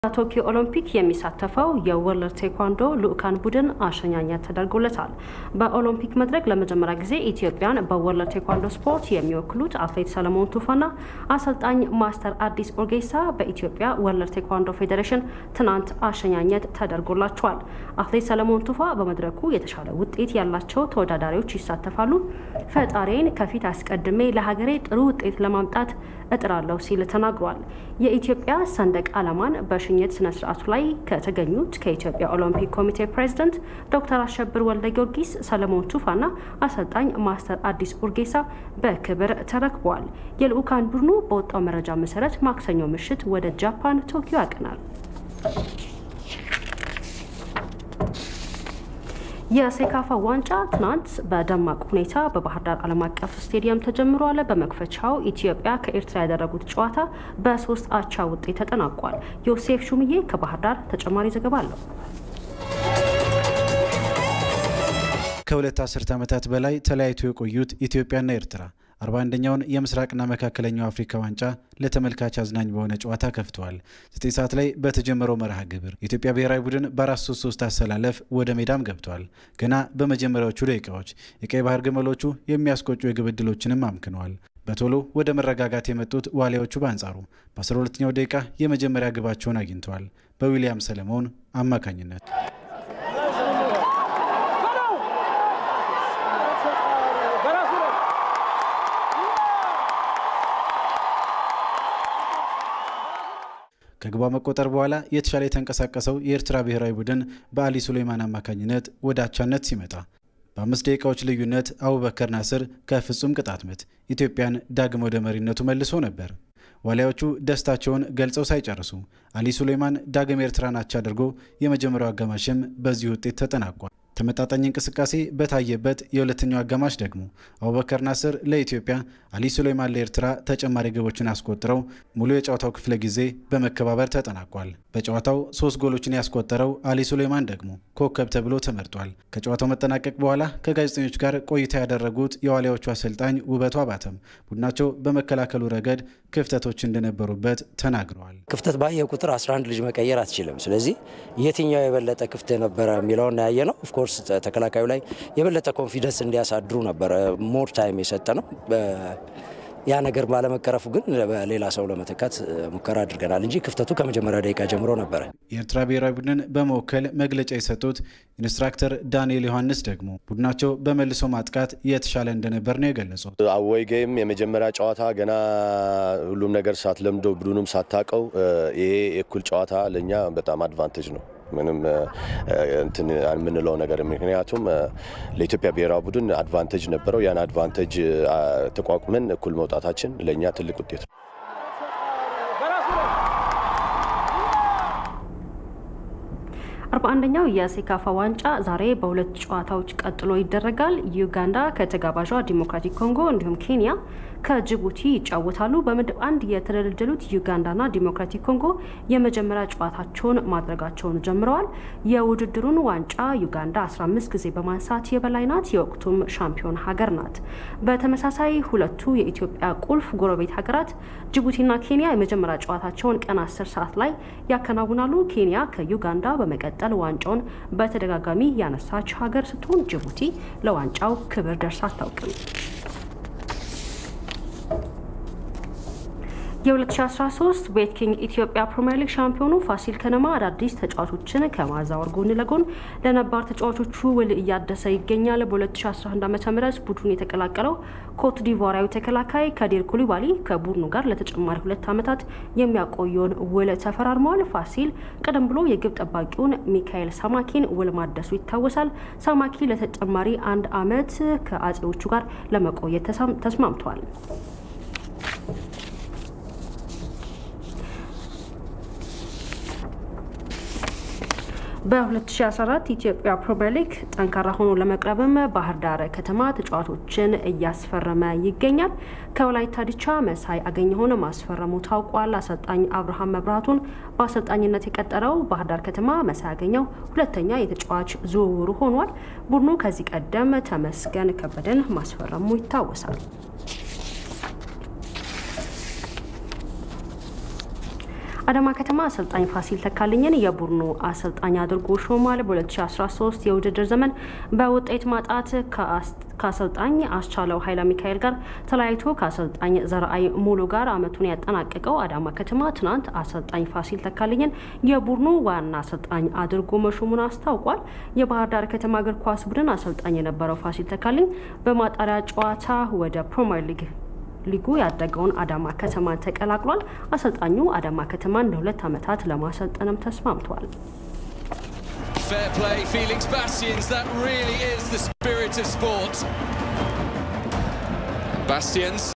በቶኪዮ ኦሎምፒክ የሚሳተፈው የወርልድ ቴኳንዶ ልዑካን ቡድን አሸኛኘት ተደርጎለታል። በኦሎምፒክ መድረክ ለመጀመሪያ ጊዜ ኢትዮጵያን በወርልድ ቴኳንዶ ስፖርት የሚወክሉት አትሌት ሰለሞን ቱፋና አሰልጣኝ ማስተር አዲስ ኦርጌሳ በኢትዮጵያ ወርልድ ቴኳንዶ ፌዴሬሽን ትናንት አሸኛኘት ተደርጎላቸዋል። አትሌት ሰለሞን ቱፋ በመድረኩ የተሻለ ውጤት ያላቸው ተወዳዳሪዎች ይሳተፋሉ፣ ፈጣሪን ከፊት አስቀድሜ ለሀገሬ ጥሩ ውጤት ለማምጣት እጥራለሁ ሲል ተናግሯል። የኢትዮጵያ ሰንደቅ ዓላማን በሽኝት ስነ ስርዓቱ ላይ ከተገኙት ከኢትዮጵያ ኦሎምፒክ ኮሚቴ ፕሬዝደንት ዶክተር አሸብር ወልደ ጊዮርጊስ ሰለሞን ቱፋና አሰልጣኝ ማስተር አዲስ ኡርጌሳ በክብር ተረክበዋል። የልዑካን ቡድኑ በወጣው መረጃ መሰረት ማክሰኞ ምሽት ወደ ጃፓን ቶኪዮ ያቀናል። የሴካፋ ዋንጫ ትናንት በደማቅ ሁኔታ በባህር ዳር ዓለም አቀፍ ስቴዲየም ተጀምሯል። በመክፈቻው ኢትዮጵያ ከኤርትራ ያደረጉት ጨዋታ በሶስት አቻ ውጤት ተጠናቋል። ዮሴፍ ሹምዬ ከባህር ዳር ተጨማሪ ዘገባ አለው። ከሁለት አስርት ዓመታት በላይ ተለያይቶ የቆዩት ኢትዮጵያና ኤርትራ አርባ አንደኛውን የምስራቅና መካከለኛው አፍሪካ ዋንጫ ለተመልካች አዝናኝ በሆነ ጨዋታ ከፍተዋል። ዘጠኝ ሰዓት ላይ በተጀመረው መርሃ ግብር የኢትዮጵያ ብሔራዊ ቡድን በአራት ሶስት ሶስት አሰላለፍ ወደ ሜዳም ገብተዋል። ገና በመጀመሪያዎቹ ደቂቃዎች የቀይ ባህር ግመሎቹ የሚያስቆጩ የግብ ዕድሎችንም አምክነዋል። በቶሎ ወደ መረጋጋት የመጡት ዋሊያዎቹ በአንጻሩ በ12ኛው ደቂቃ የመጀመሪያ ግባቸውን አግኝተዋል በዊሊያም ሰለሞን አማካኝነት። ከግቧ መቆጠር በኋላ የተሻለ የተንቀሳቀሰው የኤርትራ ብሔራዊ ቡድን በአሊ ሱሌማን አማካኝነት ወደ አቻነት ሲመጣ በአምስት ደቂቃዎች ልዩነት አቡበከር ናስር ከፍጹም ቅጣት ምት ኢትዮጵያን ዳግም ወደ መሪነቱ መልሶ ነበር። ዋሊያዎቹ ደስታቸውን ገልጸው ሳይጨርሱ አሊ ሱሌማን ዳግም ኤርትራን አቻ አድርጎ የመጀመሪያው አጋማሽም በዚህ ውጤት ተጠናቋል። ተመጣጣኝ እንቅስቃሴ በታየበት የሁለተኛው አጋማሽ ደግሞ አቡበከር ናስር ለኢትዮጵያ፣ አሊ ሱሌማን ለኤርትራ ተጨማሪ ግቦችን አስቆጥረው ሙሉ የጨዋታው ክፍለ ጊዜ በመከባበር ተጠናቋል። በጨዋታው ሶስት ጎሎችን ያስቆጠረው አሊ ሱሌማን ደግሞ ኮከብ ተብሎ ተመርጧል። ከጨዋታው መጠናቀቅ በኋላ ከጋዜጠኞች ጋር ቆይታ ያደረጉት የዋሊያዎቹ አሰልጣኝ ውበቱ አባተም ቡድናቸው በመከላከሉ ረገድ ክፍተቶች እንደነበሩበት ተናግረዋል። ክፍተት ባየ ቁጥር 11 ልጅ መቀየር አትችልም። ስለዚህ የትኛው የበለጠ ክፍት ነበረ የሚለውን ያየ ነው። ኦፍኮርስ ተከላካዩ ላይ የበለጠ ኮንፊደንስ እንዲያሳድሩ ነበረ ሞር ታይም የሰጠ ነው። ያ ነገር ባለመቀረፉ ግን በሌላ ሰው ለመተካት ሙከራ አድርገናል እንጂ ክፍተቱ ከመጀመሪያ ደቂቃ ጀምሮ ነበረ። የኤርትራ ብሔራዊ ቡድንን በመወከል መግለጫ የሰጡት ኢንስትራክተር ዳንኤል ዮሐንስ ደግሞ ቡድናቸው በመልሶ ማጥቃት የተሻለ እንደነበር ነው የገለጹት። አወይ ጌም የመጀመሪያ ጨዋታ ገና ሁሉም ነገር ሳትለምዶ ቡድኑም ሳታቀው ይሄ የእኩል ጨዋታ ለእኛ በጣም አድቫንቴጅ ነው ምንም እንትን የምንለው ነገር ምክንያቱም ለኢትዮጵያ ብሔራዊ ቡድን አድቫንቴጅ ነበረው። ያን አድቫንቴጅ ተቋቁመን እኩል መውጣታችን ለእኛ ትልቅ ውጤት ነው። አርባ አንደኛው የሴካፋ ዋንጫ ዛሬ በሁለት ጨዋታዎች ቀጥሎ ይደረጋል። ዩጋንዳ ከተጋባዣ ዲሞክራቲክ ኮንጎ እንዲሁም ኬንያ ከጅቡቲ ይጫወታሉ። በምድብ አንድ የተደለደሉት ዩጋንዳና ዲሞክራቲክ ኮንጎ የመጀመሪያ ጨዋታቸውን ማድረጋቸውን ጀምረዋል። የውድድሩን ዋንጫ ዩጋንዳ 15 ጊዜ በማንሳት የበላይ ናት። የወቅቱም ሻምፒዮን ሀገር ናት። በተመሳሳይ ሁለቱ የኢትዮጵያ ቁልፍ ጎረቤት ሀገራት ጅቡቲና ኬንያ የመጀመሪያ ጨዋታቸውን ቀን 10 ሰዓት ላይ ያከናውናሉ። ኬንያ ከዩጋንዳ በመቀጠል ዋንጫውን በተደጋጋሚ ያነሳች ሀገር ስትሆን ጅቡቲ ለዋንጫው ክብር ደርሳ አታውቅም። የ2013 ቤት ኪንግ ኢትዮጵያ ፕሪምየር ሊግ ሻምፒዮኑ ፋሲል ከነማ አዳዲስ ተጫዋቾችን ከማዛወር ጎን ለጎን ለነባር ተጫዋቾቹ ውል እያደሰ ይገኛል። በ2011 ዓ ም ቡድኑን የተቀላቀለው ኮት ዲቮራዊ ተከላካይ ከዲር ኩሊባሊ ከቡድኑ ጋር ለተጨማሪ ሁለት ዓመታት የሚያቆየውን ውል ተፈራርመዋል። ፋሲል ቀደም ብሎ የግብ ጠባቂውን ሚካኤል ሳማኪን ውል ማደሱ ይታወሳል። ሳማኪ ለተጨማሪ አንድ ዓመት ከአጼዎቹ ጋር ለመቆየት ተስማምተዋል። በ2014 ኢትዮጵያ ፕሪምየር ሊግ ጠንካራ ሆኖ ለመቅረብም ባህር ዳር ከተማ ተጫዋቾችን እያስፈረመ ይገኛል። ከወላይታ ዲቻ መሳይ አገኘሁን ማስፈረሙ ታውቋል። አሰልጣኝ አብርሃም መብራቱን በአሰልጣኝነት የቀጠረው ባህር ዳር ከተማ መሳይ አገኘው ሁለተኛ የተጫዋች ዝውውሩ ሆኗል። ቡድኑ ከዚህ ቀደም ተመስገን ከበደን ማስፈረሙ ይታወሳል። አዳማ ከተማ አሰልጣኝ ፋሲል ተካልኝን የቡድኑ አሰልጣኝ አድርጎ ሾሟል። በ2013 የውድድር ዘመን በውጤት ማጣት ከአሰልጣኝ አስቻለው ኃይለ ሚካኤል ጋር ተለያይቶ ከአሰልጣኝ ዘርአይ ሙሉ ጋር አመቱን ያጠናቀቀው አዳማ ከተማ ትናንት አሰልጣኝ ፋሲል ተካልኝን የቡድኑ ዋና አሰልጣኝ አድርጎ መሾሙን አስታውቋል። የባህር ዳር ከተማ እግር ኳስ ቡድን አሰልጣኝ የነበረው ፋሲል ተካልኝ በማጣሪያ ጨዋታ ወደ ፕሪሚየር ሊግ ሊጉ ያደገውን አዳማ ከተማን ተቀላቅሏል። አሰልጣኙ አዳማ ከተማን ለሁለት ዓመታት ለማሰልጠንም ተስማምቷል። Fair play, Felix Bastians. That really is the spirit of sport. Bastians